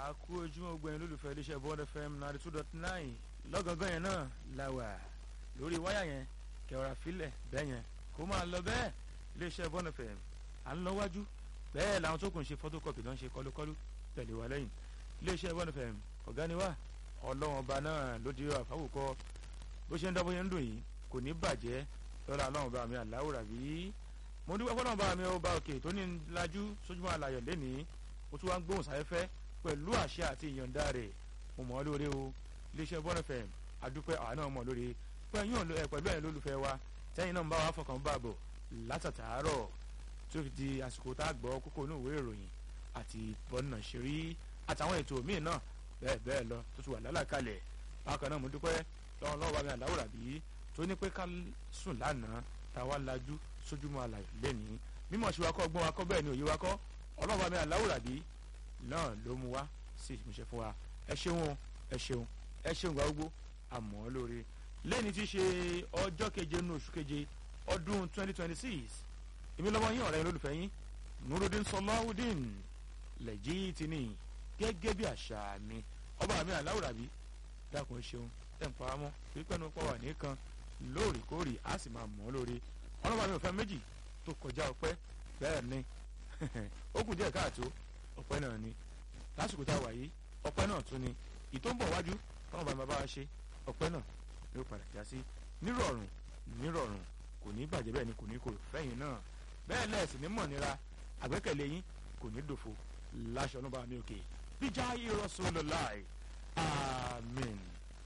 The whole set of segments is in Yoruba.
àkú ojúmọ́ gbẹ̀yìn lólùfẹ́ iléeṣẹ́ bond fm ninety two dot nine lọ́gàngán yẹn náà la wà lórí wáyà yẹn kẹwàrà filẹ̀ bẹ́ẹ̀ yẹn kó máa lọ bẹ́ẹ̀ iléeṣẹ́ bond fm à ń lọ wájú bẹ́ẹ̀ làwọn tó kùn ṣe photocopy náà ń ṣe kọlùkọlù tẹ̀lé wa lẹ́yìn iléeṣẹ́ bond fm ọ̀gá ni wá ọlọ́wọ́n ọba náà ló di àfáwùkọ bó ṣe ń dá bó ṣe ń dùn yìí kò ní bàjẹ́ lọ́la ọlọ́wọ́n ọba mi àláwùrà bí mo dúpẹ́ fọlọ́wọ́n ọba mi ọba òkè tó ní lajú sójúmọ́ àlàyé lénìí ó tún wá ń gbóhùn sáfẹ́fẹ́ pẹ̀lú àṣẹ àti ìyọ̀ǹda rẹ̀ mo mọ̀ ọ́ lóore o iléeṣẹ́ bọ́n fm adúpẹ́ àwa náà mọ̀ lóore pẹ̀lú ẹ̀yin lólùfẹ́ wa tẹ́yìn náà ń bá wa fọkàn bá bọ̀ látàtàárọ̀ tó fi di àsìkò tá a gbọ́ kókó inú ìwé ìròyìn àti bọ́nà ṣeré àtàwọn ètò míì náà bẹ́ẹ̀ bẹ́ẹ̀ lọ tó ti wà lálàkalẹ̀ bákan náà mo dúpẹ́ lọ́wọ́ lọ́wọ́ bá mi àláwòrà bí tó ní pé ká sùn lánàá táwa lajú sójúmọ́ àlàyé lẹ́nìí mímọ̀ ṣe wa kọ́ gbọ́n wa kọ́ bẹ́ẹ̀ ni òye wa kọ́ ọlọ́run bá mi àláwòrà bí náà ló mú wá sí ìmúṣẹ fún wa ẹ ṣeun ẹ ṣeun ẹ ṣeun gba gbogbo àmọ́ lóore lẹ́ni tí í ṣe ọjọ́ keje nínú oṣù keje ọdún twenty twenty six èmi lọ́wọ́ yín ọ̀rẹ́ yín lólùfẹ́ yín nurudin sọláwùdín lẹ́jì tí ní gẹ́gẹ́ bí àṣà mi ọba mi àláwòrà bí dákun ṣeun ẹ̀ ń pa á mọ́ pípẹ́ nu pọ̀ wà nìkan lóòrèkóòrè á sì máa mọ́ lóore ọlọ́ba mi ò fẹ́ méjì tó kọjá ọpẹ́ bẹ́ẹ̀ ni ó kù díẹ̀ káàtó ọpẹ́ náà ni lásìkò tá a wà yìí ọpẹ́ náà tún ni ìtò ń bọ̀ wájú táwọn bàbá bá wa ṣe ọpẹ́ náà ló padà já sí nírọ̀rùn nírọ̀rùn kò ní bàjẹ́ bẹ́ẹ̀ ni kò ní kòrò fẹ́yìn náà bẹ́ẹ̀ lẹ́ẹ̀sì ní mọ̀nira àgbẹ́kẹ̀lé yín kò ní dòfo láṣọ ọ̀nà bá mi òkè bíjà Rasulullah àmín.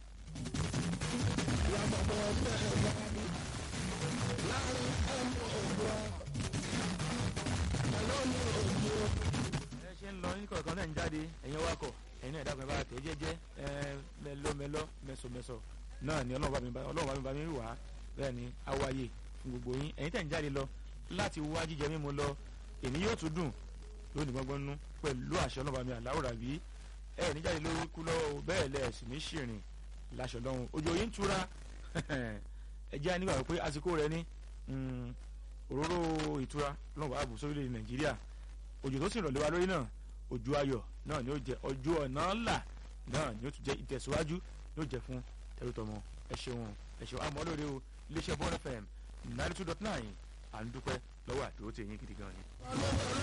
láàrin ọmọ òwúrọ̀ ọlọ́ni òjò ẹ ṣe ń lọ ní kọ̀ọ̀kan náà ń jáde ẹ̀yin wakọ̀ ẹ̀yin náà ìdákan ìbára tẹ̀ jẹ́jẹ́ ẹ mẹlọmẹlọ mẹsọmẹsọ náà ni ọlọ́run bá mi bá ọlọ́run bá mi bá mi wà á bẹ́ẹ̀ ni awáyé fún gbogbo yín ẹ̀yin tẹ̀ ń jáde lọ láti wá jíjẹ mímu lọ èmi yóò tún dùn lónìí gbọ́ngbọ́n nú pẹ̀lú àṣẹ ọlọ́run bá mi àláwòrán bí ẹ ní jáde lórí kú lọ́wọ́ bẹ́ẹ̀ lẹ̀ sì ní ṣìrìn láṣọ lọ́hùn ojú yín túra ẹ jẹ́ nígbà pé àsìkò rẹ ní òróró ìtura lọ́wọ́ ààbò sórílẹ̀ nàìjíríà òjò tó sì rọ̀ lé wa lórí náà òjò ayọ̀ náà ni ó jẹ ọjọ́ ọ̀nà ńlá náà ni ó tún jẹ ìtẹ̀síwájú ni ó jẹ fún tẹ̀rùtọ̀mọ ẹ ṣeun ẹ ṣeun àmọ́ lóore o iléeṣẹ́ bọ́ọ̀lù fm ninety two dot nine à ń dúpẹ́ lọ́wọ́ àdúró tẹ̀yìn gidi gan ni.